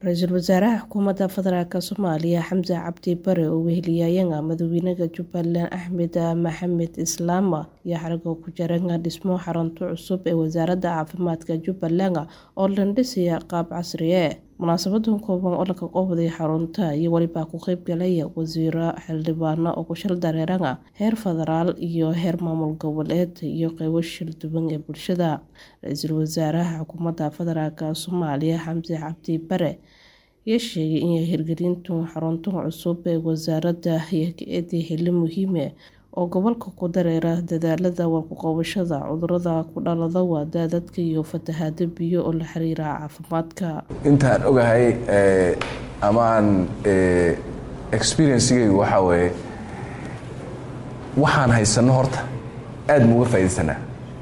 ra-iisul wasaaraha xukuumadda federaalk soomaaliya xamse cabdi bare oo weheliyayanga madaxweynaha jubbaland axmed maxamed islaam iyo xarigoo ku jaranga dhismo xarunta cusub ee wasaaradda caafimaadka jubbaland oo la dhisaya qaab casriye munaasabadan kooban oo laga qowday xarunta iyo welibaa ku qeybgalaya wasiiro xildhibaano oo kushal dareeranga heer federaal iyo heer maamul goboleed iyo qeybo shil duwan ee bulshada ra-iisul wasaaraha xukuumadda federaalk soomaaliya xamse cabdi bare ayaa sheegay in hirgelintu xaruntan cusub ee wasaaradda hay-adii xili muhiime oo gobolka ku dareera dadaalada warkuqabashada cudurada ku dhalada waada dadka iyo fatahaado biyo oo la xiriira caafimaadka intaan ogahay ama aan experiencegaygu waxaa weeye waxaan haysanno horta aad ma uga faaidaysanaa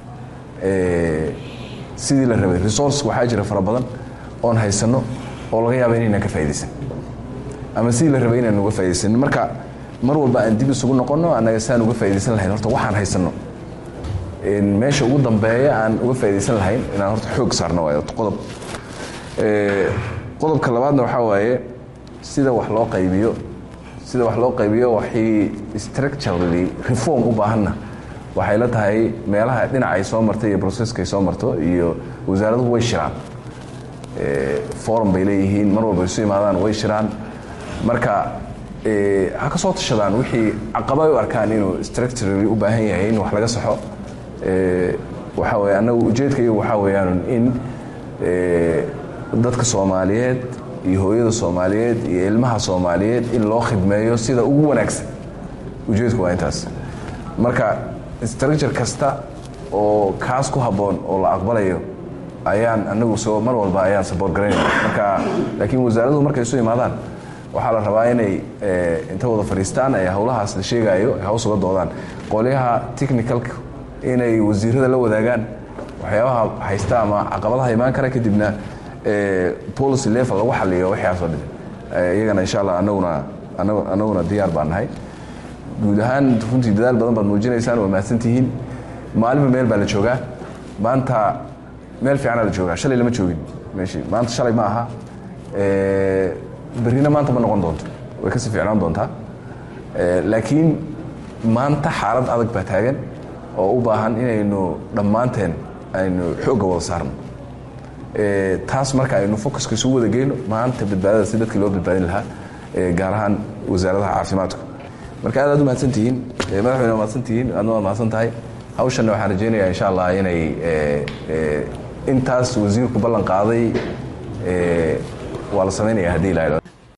sidii la rabay resource waxaa jira fara badan oon haysanno oo laga yaaba inaynaan ka faa'idaysan ama sidii la rabay inaan uga faa'idaysanin marka mar walba aan dib isugu noqonno annaga saan uga faa'idaysan lahayn horta waxaan haysanno meesha ugu dambeeya aan uga faa'idaysan lahayn inaan horta xoog saarno waayo qodob qodobka labaadna waxaa waaye sida wax loo qaybiyo sida wax loo qaybiyo waxay structurally reform u baahanna waxay la tahay meelaha dhinac ay soo martay iyo processka ay soo marto iyo wasaaraduhu way shiraan forum bay leeyihiin mar walba isu imaadaan way shiraan marka ha ka soo tashadaan wixii caqaba ay u arkaan inuu structurally u baahan yahay in wax laga saxo waxaa weye annagu ujeedka iyagu waxaa weeyaan in dadka soomaaliyeed iyo hooyada soomaaliyeed iyo ilmaha soomaaliyeed in loo khidmeeyo sida ugu wanaagsan ujeedku waa intaas marka structure kasta oo kaas ku habboon oo la aqbalayo ayaan anagu soo mar walba ayaan saboort garaynaya marka laakiin wasaaraduhu markay isu imaadaan waxaa la rabaa inay inta wada fadhiistaan ee howlahaas la sheegaayo ay haws uga doodaan qolyaha technicalka inay wasiirada la wadaagaan waxyaabaha haysta ama caqabadaha imaan kara kadibna policy level lagu xaliyo waxyaasoo dhan iyagana insha allah anaguna anaguna diyaar baan nahay guud ahaan runtii dadaal badan baad muujinaysaan waa mahadsantihiin maalinba meel baa la joogaa maanta meel fiicanaa la joogaa shalay lama joogin meeshii maanta shalay ma aha berrina maanta ma noqon doonto way kasii fiicnaan doontaa laakiin maanta xaalad adag baa taagan oo u baahan inaynu dhammaanteen aynu xoogga wada saarno taas marka aynu focuska isugu wada geyno maanta badbaadada si dadkii loo badbaadin lahaa gaar ahaan wasaaradaha caafimaadku marka aad aad u mahadsantihiin madaxweyne waa mahadsantihiin aadna waa mahadsan tahay hawshanna waxaan rajaynayaa insha allah inay intaas wasiirku ballan qaaday waa la samaynaya haddii la